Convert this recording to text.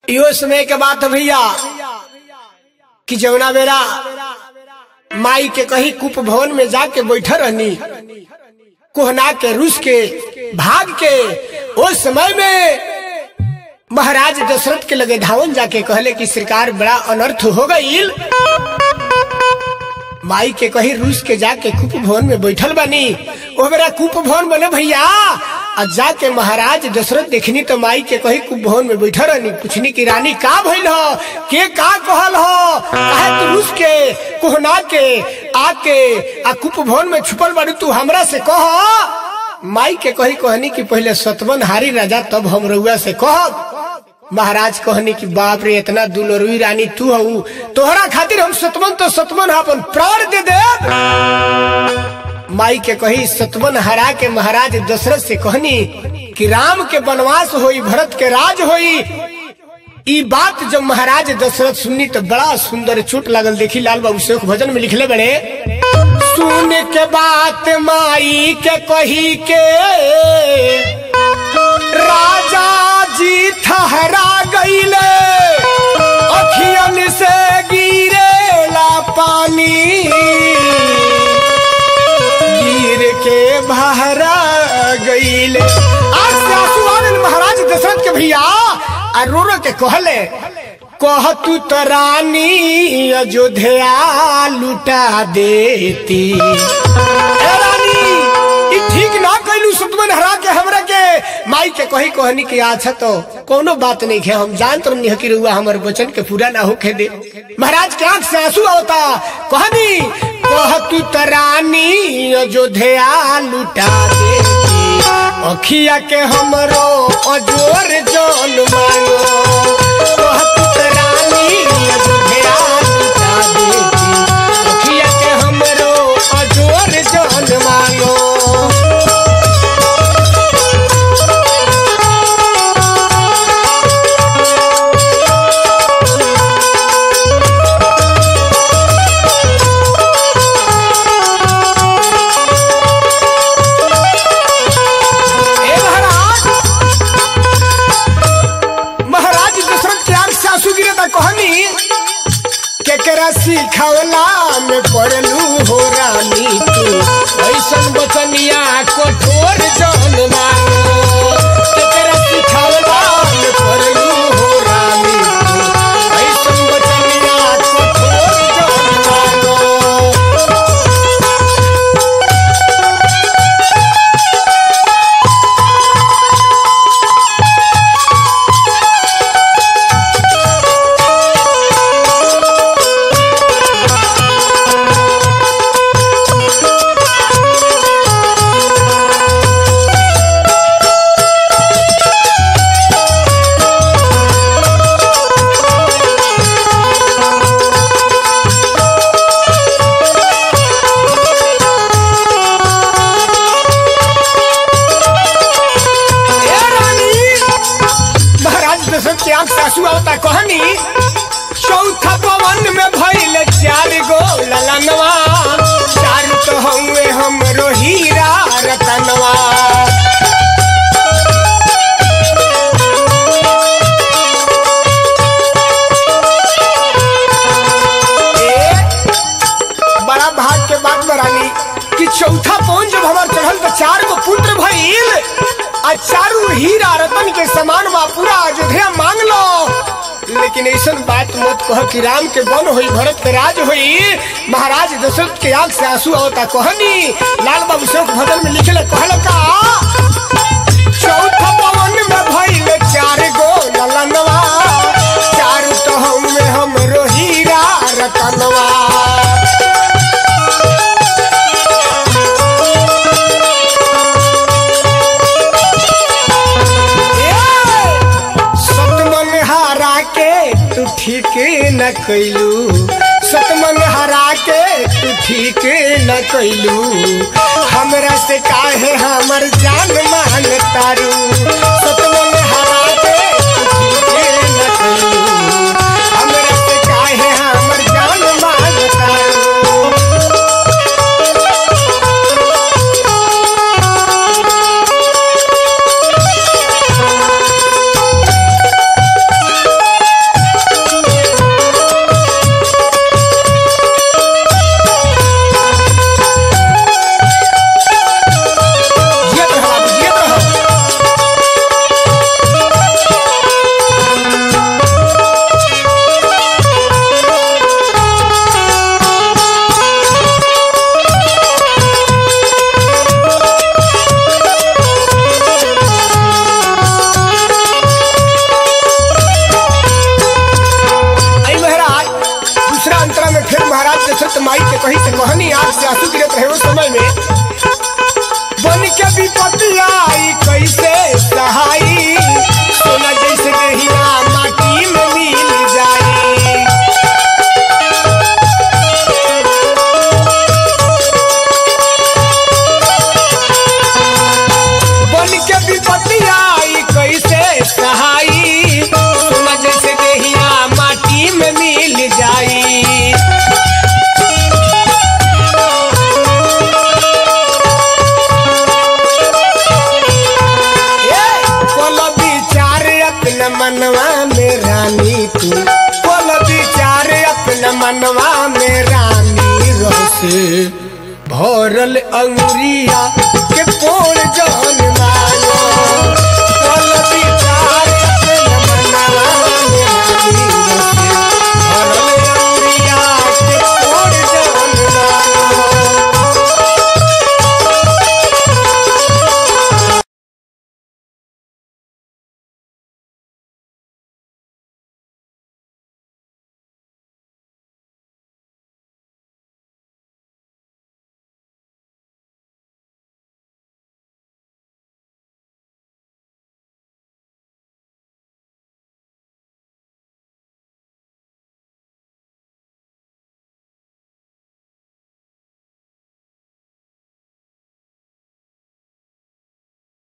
यो समय के बात है भैया कि जमुना बेरा माई के कहीं कुप भवन में जाके बैठा रहनी कोहना के रूस के भाग के उस समय में महाराज दशरथ के लगे धावन जाके कहले कि सरकार बड़ा अनर्थ हो गई माई के कहीं रूस के जाके कुप भवन में बैठल बनी वो मेरा कुप भवन बने भैया और जाके महाराज दशरथ देखनी तो माई के कहीं कुप भवन में बैठल रहनी पूछनी की रानी का भइल हो के का कहल हो काहे तू रूस के कोहना के आके आ कुप भवन में छुपल बाड़ू तू हमरा से कह माई के कही कहनी कि पहले सतवन हारी राजा तब हम रउआ से कह महाराज कहनी कि बाप रे इतना दुलरुई रानी तू हऊ तोहरा खातिर हम सतवन तो सतवन अपन प्राण दे दे माई के कही सतवन हरा के महाराज दशरथ से कहनी कि राम के वनवास होई भरत के राज होई ई बात जब महाराज दशरथ सुननी तो बड़ा सुंदर चोट लागल देखी लाल बाबू शेख भजन में लिखले बड़े सुन के बात माई के कही के राजा जी ठहरा गईले अखियन से गिरेला पानी गिर के बहरा गईले आज से आंसू आ गइल महाराज दशरथ के भैया आ रो रो के कहले कह तू तो रानी अयोध्या लुटा देती ए रानी ई ठीक ना कैलू सुतमन हरा के हमरा के माई के कही कहनी कि अच्छा तो कोनो बात नहीं है हम जान तो नहीं कि रुआ हमर वचन के पूरा ना होके दे महाराज के आंख से आंसू आवता कहनी कह तू तो रानी अयोध्या लुटा देती अखिया के हमरो अजोर जान मांगो कह तू तो रानी अयोध्या लुटा देती अखिया के हमरो अजोर जान मांगो ए महाराज महाराज दशरथ के आंख से आंसू गिरे ता कहनी केकरा सिखवला में पड़लू हो रानी तू ऐसन बचनिया कठोर जन मांगो केकरा सिखवला में पड़लू हो रानी तू ऐसन बचनिया कठोर जन मांगो ए रानी महाराज दशरथ के आंख से आंसू आवता कहनी चौथा पवन में भइल चार गो ललनवा चार तो हउए हमरो हीरा रतनवा ए, बड़ा भाग के बात बरानी कि चौथा पवन जब हमार चढ़ल तो चार गो पुत्र भइल आ चारू हीरा रतन के समान बा पूरा अयोध्या मांग लो लेकिन ऐसा बात मत कह कि राम के वन होई भरत के राज होई महाराज दशरथ के आंख से आंसू आवता कहनी लाल बाबू शोक भजन में लिखले कहल का चौथा पवन में भइल चार गो ललनवा चारू तो हम में हमरो हीरा रतनवा सतमन हारा के तू ठीक न कैलू सतमन हरा के तू ठीक न कैलू हमरा से काहे हमर जान मान तारू सतमन हरा के तू ठीक न कैलू हमरा से काहे हमर जान मान तारू से कहीं से कहनी आग से आंसू गिरत रहे उस समय में बन के विपत्ति आई कैसे सहाई सोना जैसे देहिया माटी में मिल जाई बन के विपत्ति आई कैसे सहाई सोना जैसे देहिया माटी में मिल जाई ए, कोल विचार अपना मनवा में रानी तू कोल विचार अपना मनवा में रानी रसे भरल अंगुरिया के पोर जन मानो